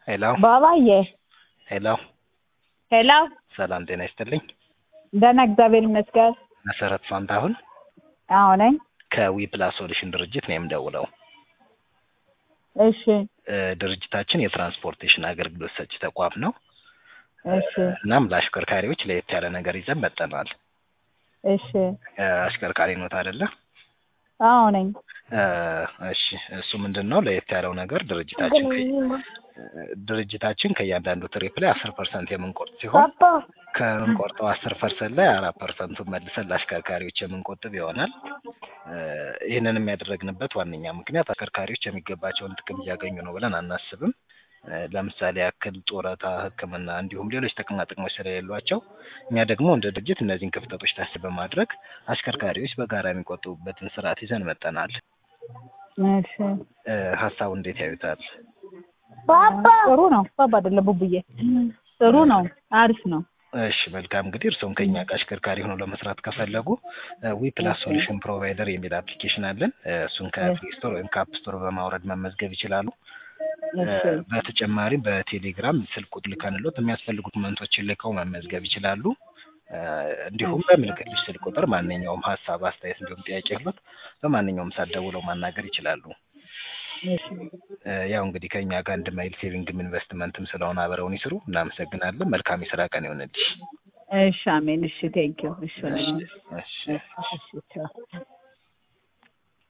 ሄሎ ባባዬ ሄሎ ሄሎ፣ ሰላም ጤና ይስጥልኝ። ደህና እግዚአብሔር ይመስገን። መሰረት ፋንታሁን አዎ ነኝ። ከዊ ፕላስ ሶሉሽን ድርጅት ነው የምደውለው። እሺ እ ድርጅታችን የትራንስፖርቴሽን አገልግሎት ሰጪ ተቋም ነው። እሺ እናም ለአሽከርካሪዎች ለየት ያለ ነገር ይዘን መጠናል። እሺ፣ እ አሽከርካሪ ኖት አይደለ? አዎ ነኝ። እ እሺ እሱ ምንድን ነው ለየት ያለው ነገር ድርጅታችን ከ- ድርጅታችን ከእያንዳንዱ ትሪፕ ላይ አስር ፐርሰንት የምንቆርጥ ሲሆን ከምንቆርጠው አስር ፐርሰንት ላይ አራት ፐርሰንቱን መልሰን ለአሽከርካሪዎች የምንቆጥብ ይሆናል። እ ይህንን የሚያደረግንበት ዋነኛ ምክንያት አሽከርካሪዎች የሚገባቸውን ጥቅም እያገኙ ነው ብለን አናስብም። እ ለምሳሌ ያክል ጡረታ፣ ሕክምና እንዲሁም ሌሎች ጥቅማ ጥቅሞች ስለሌሏቸው እኛ ደግሞ እንደ ድርጅት እነዚህን ክፍተቶች ታሳቢ በማድረግ አሽከርካሪዎች በጋራ የሚቆጥቡበትን ስርዓት ይዘን መጠናል። እሺ እ ሀሳቡ እንዴት ያዩታል? ጥሩ ነው። ባባ አይደለም ቡቡዬ፣ ጥሩ ነው። አሪፍ ነው። እሺ መልካም እንግዲህ እርስዎም ከኛ ጋር አሽከርካሪ ሆነው ለመስራት ከፈለጉ ዊ ፕላስ ሶሉሽን ፕሮቫይደር የሚል አፕሊኬሽን አለን። እ እሱን ከፕሌይ ስቶር ወይም ከአፕ ስቶር በማውረድ መመዝገብ ይችላሉ። እ እሺ በተጨማሪም በቴሌግራም ስልክ ቁጥር ልከንሎት የሚያስፈልጉ ዶክመንቶችን ልከው መመዝገብ ይችላሉ። እ እንዲሁም በምልክልሽ ስልክ ቁጥር ማንኛውም ሀሳብ፣ አስተያየት እንዲሁም ጥያቄ ያሉት በማንኛውም ሰዓት ደውለው ማናገር ይችላሉ። እሺ እ ያው እንግዲህ ከኛ ጋር አንድ ማይል ሴቪንግም ኢንቨስትመንትም ስለሆነ አብረውን ይስሩ። እናመሰግናለን። መልካም የስራ ቀን ይሆንልሽ። እሺ፣ አሜን። እሺ፣ ቴንኪው። እሺ፣ እሺ ወንድሜ። እሺ እሺ፣ ቻው።